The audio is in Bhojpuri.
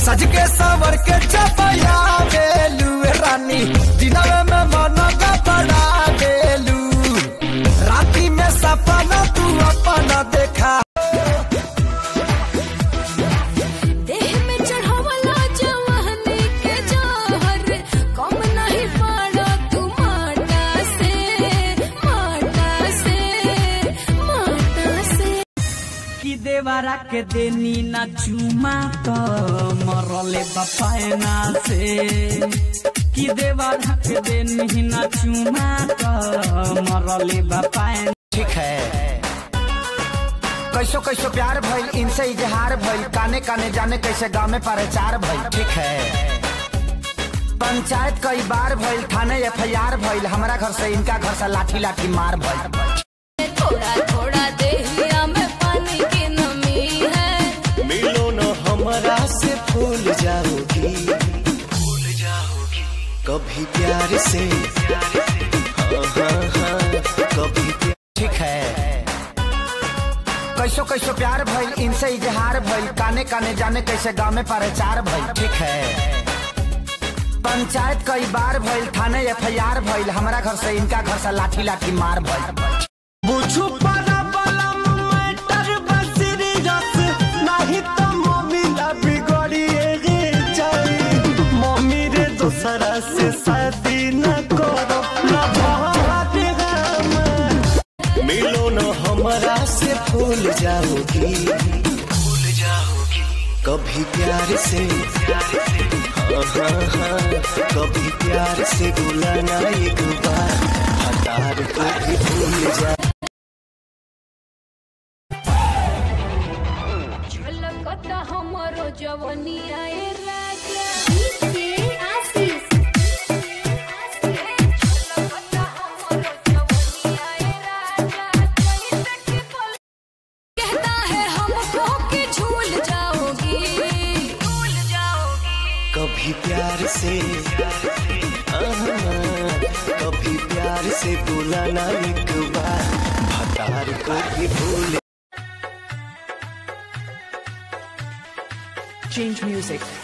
सज के सवर के चपया बेलू रानी दिनवे में मन का बड़ा बेलू राती में सपना तू अपना देखा देह में चढ़ावला जवानी के जौहर कम नहीं पाड़ा तू माटा से माटा से माटा से कि देवरा के देनी ना चुमा तो मरले बपायना से कि देवरा के देनी ना चुमा तो मरले बपायना ठीक है कैसो कैसो प्यार भइल इनसे इजहार भइल काने काने जाने कैसे गाँव में प्रचार भइल ठीक है पंचायत कई बार भइल थाने एफ आई आर भइल हमारा घर से इनका घर से लाठी लाठी मार भइल थोड़ा थोड़ा देहिया में पानी की नमी है मिलो न हमरा से भूल जाओगी भूल जाओगी कभी प्यार से हाँ हाँ हाँ कभी प्यार ठीक है कैसो कैसो प्यार भइल इनसे इजहार भइल काने काने जाने कैसे गाँव में प्रचार भइल ठीक है पंचायत कई बार भइल थाने एफ आई आर भइल हमारा घर से इनका घर से लाठी लाठी मार भइल बुझू पारा बलम मैटर बसरी रस नहीं तो मम्मी ला बिगड़िए गे जाई मम्मी रे दूसरा से शादी न करो न भाग हम मिलो न हमरा से भूल जाओगी भूल जाओगी कभी प्यार से हाँ हाँ हाँ कभी प्यार से बुलाना एक बार हतार को भी भूल जा झलकता हमरो जवनिया ए राजा झलकता हमरो जवनिया ए राजा कैसे कि बोल कहता है हमको कि झूल जाओगी झूल जाओगी कभी प्यार से आहा, कभी प्यार से बुलाना एक बार भतार को भी भूल Change music.